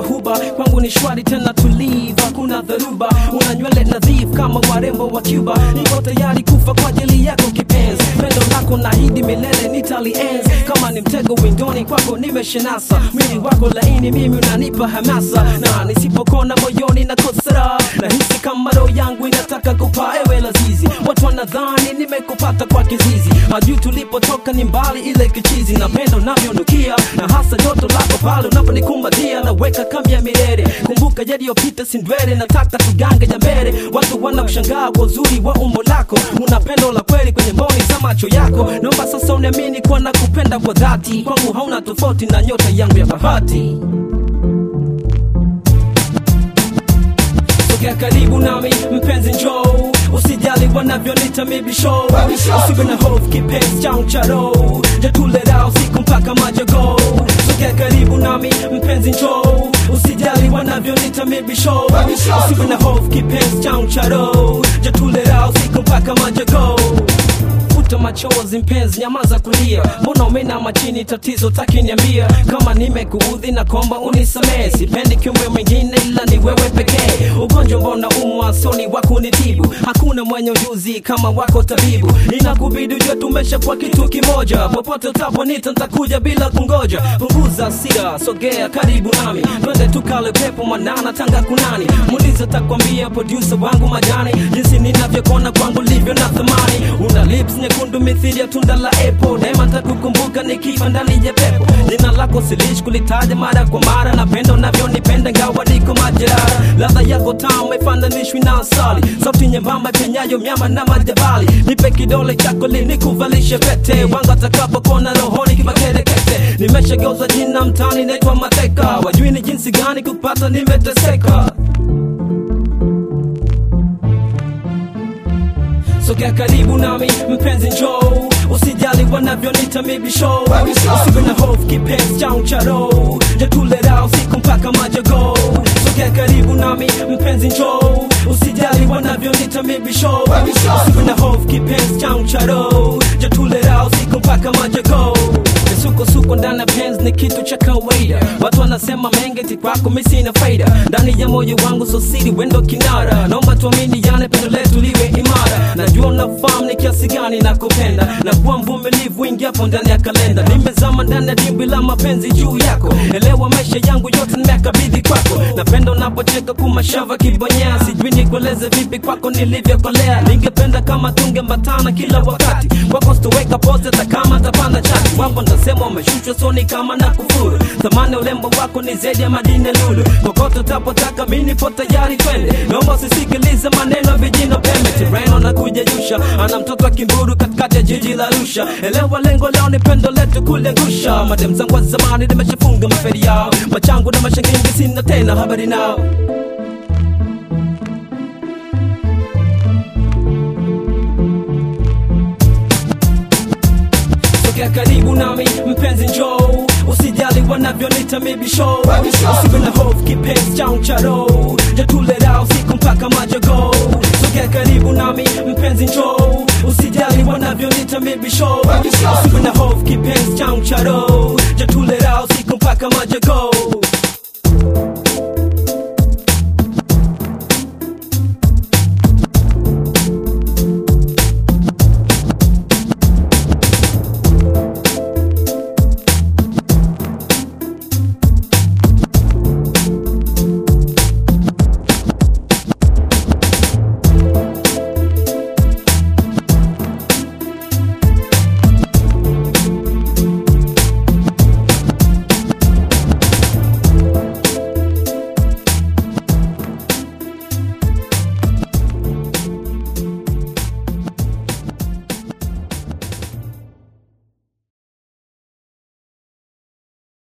huba kwangu ni shwari tena tulivu hakuna dharuba una nywele nadhifu kama warembo wa cuba niko tayari kufa kwa ajili yako kipenzi pendo lako nahidi milele nitalienzi kama ni mtego windoni kwako nimeshenasa mwili wako laini mimi unanipa hamasa na nisipokona moyoni na kosara nahisi kama roho yangu inataka kupaa ewe lazizi watu wanadhani nimekupata kwa kizizi hajui tulipotoka ni mbali ile kichizi na pendo navyonukia na hasa joto lako pale unaponikumbatia naweka kambi ya milele kumbuka yaliyopita sindwele nataka tugange ya mbele watu wanakushangaa kwa uzuri wa umbo lako una pendo la kweli kwenye mboni za macho yako naomba sasa uniamini kuwa nakupenda kwa dhati kwangu hauna tofauti na nyota yangu ya bahati sogea karibu nami mpenzi njoo usijali wanavyonita mibisho usiwe na hofu kipenzi changu cha roho jatulera usiku mpaka majago sogea karibu nami mpenzi njoo usijali wanavyonita mibisho usiwe na hofu kipenzi changu cha roho jatulera usiku mpaka majago futa machozi mpenzi nyamaza kulia mbona umeinama chini tatizo takiniambia kama nimekuudhi na komba unisamee sipendi kiumbe mwingine ila ni wewe pekee ugonjwa mbona umwa soni wa kunitibu hakuna mwenye ujuzi kama wako tabibu inakubidi ujue tumesha kwa kitu kimoja popote utaponita ntakuja bila kungoja punguza hasira sogea karibu nami twende tukale pepo mwanana tanga kunani muliza takwambia producer wangu majani jinsi ninavyokona kwangu livyo na thamani una lips nyekundu mithili ya tunda la apple daima takukumbuka nikiwa ndani ya pepo jina lako silishi kulitaja mara kwa mara napenda unavyonipenda ngawa niko majeraha ladha yako tamu haifananishwi na asali sauti nyembamba penyayo myama na majabali nipe kidole chako linikuvalishe pete wanga atakapokona rohoni kimakerekete nimeshageuza jina mtani naitwa mateka wajui ni jinsi gani kupata nimeteseka sogea karibu nami mpenzi njoo usijali wanavyonita mibisho usiwe na hofu kipenzi changu cha roho jatulera usiku mpaka majago sogea karibu nami mpenzi njoo usijali wanavyonita mibisho usiwe na hofu kipenzi changu cha roho jatulera usiku mpaka majago misukosuko ndani ya penzi ni kitu cha kawaida watu wanasema mengi ti kwako mi sina faida ndani ya moyo wangu sosiri wendo kinara naomba tuamini yane pendo letu liwe imara najua unafahamu ni kiasi gani nakupenda na kuwa mvumilivu ingiapo ndani ya kalenda nimezama ndani ya dimbwi la mapenzi juu yako elewa maisha yangu yote nimekabidhi kwako napenda unapocheka kumashava kibonyea sijui nikueleze vipi kwako nilivyokolea ningependa kama tungembatana kila wakati kwako sitoweka pose hata kama tapanda chati wapo ntasema umeshushwa soni kama na kufuru thamani ya urembo wako ni zaidi ya madini ya lulu kokote utapotaka mi nipo tayari twende naomba usisikilize maneno ya vijino pembe tireno na kujejusha ana mtoto wa kimburu katikati ya jiji la rusha elewa lengo leo ni pendo letu kuliangusha madem zangu wa zamani nimeshafunga maferi yao machangu na mashangingi sina tena habari nao sogea karibu nami mpenzi njoo usijali wanavyonita mibisho usiwe na hofu kipenzi changu cha roho jatulera usiku mpaka majago sogea karibu nami mpenzi njoo usijali wanavyonita mibisho usiwe na hofu kipenzi changu cha roho